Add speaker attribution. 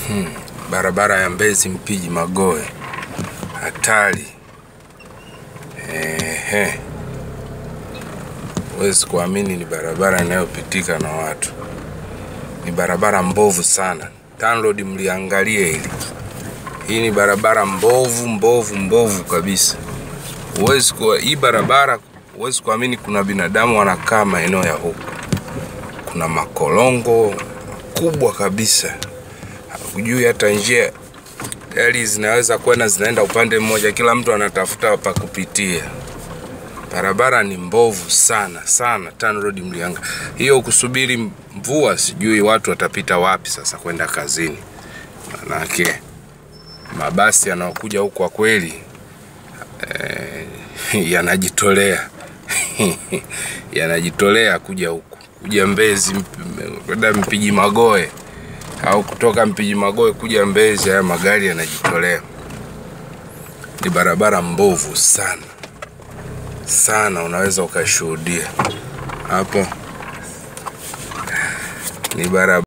Speaker 1: Hmm. Barabara ya Mbezi Mpiji Magoe, hatari. Ehe, huwezi kuamini, ni barabara inayopitika na watu. Ni barabara mbovu sana. TANROADS mliangalie hili. Hii ni barabara mbovu mbovu mbovu kabisa. Huwezi kwa hii barabara, huwezi kuamini kuna binadamu wanakaa maeneo ya huku. Kuna makolongo makubwa kabisa, hujui hata njia gari zinaweza kwenda zinaenda upande mmoja, kila mtu anatafuta pa kupitia. Barabara ni mbovu sana sana. TANROADS mlianga hiyo, kusubiri mvua, sijui watu watapita wapi sasa kwenda kazini, manake mabasi yanayokuja huku kwa kweli eh, yanajitolea yanajitolea kuja huku kuja Mbezi mp- kwenda Mpiji Magoe au kutoka Mpiji Magoe kuja Mbezi. Haya magari yanajitolea. Ni barabara mbovu sana sana, unaweza ukashuhudia hapo. Ni barabara